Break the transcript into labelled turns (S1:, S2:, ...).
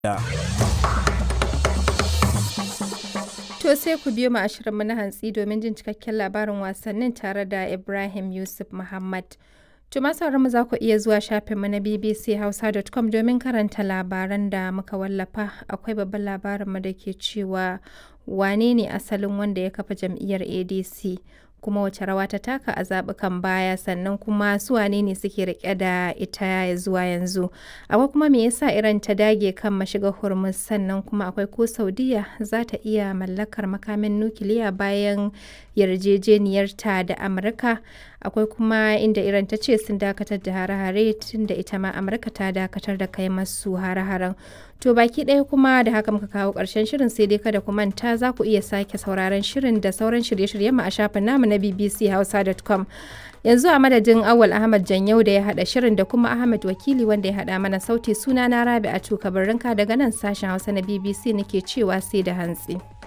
S1: To sai ku biyo mu a shirinmu na hantsi domin jin cikakken labarin wasannin tare da Ibrahim Yusuf Muhammad. To masu mu za ku iya zuwa shafinmu na bbchausa.com domin karanta labaran da muka wallafa. Akwai babban labarinmu da ke cewa wane ne asalin wanda ya kafa jam'iyyar ADC kuma wace rawa ta taka a zaɓukan baya sannan kuma su wane ne suke rike da ita zuwa yanzu. Akwai kuma me yasa Iran ta dage kan mashigar Hormuz sannan kuma akwai ko Saudiya za ta iya mallakar makamin nukiliya bayan yarjejeniyarta da Amurka. Akwai kuma inda Iran ta ce sun dakatar da hare-hare tun da ita ma Amurka ta dakatar da kai masu hare-haren. To baki ɗaya kuma da haka muka kawo ƙarshen shirin sai dai kada ku manta za ku iya sake sauraron shirin da sauran shirye-shiryen mu a shafin namu na bbchausa.com. Yanzu a madadin Awal Ahmad Janyau da ya haɗa shirin da kuma Ahmad Wakili wanda ya haɗa mana sauti suna na Rabi a Tuka daga nan sashen Hausa na BBC nake cewa sai da hantsi.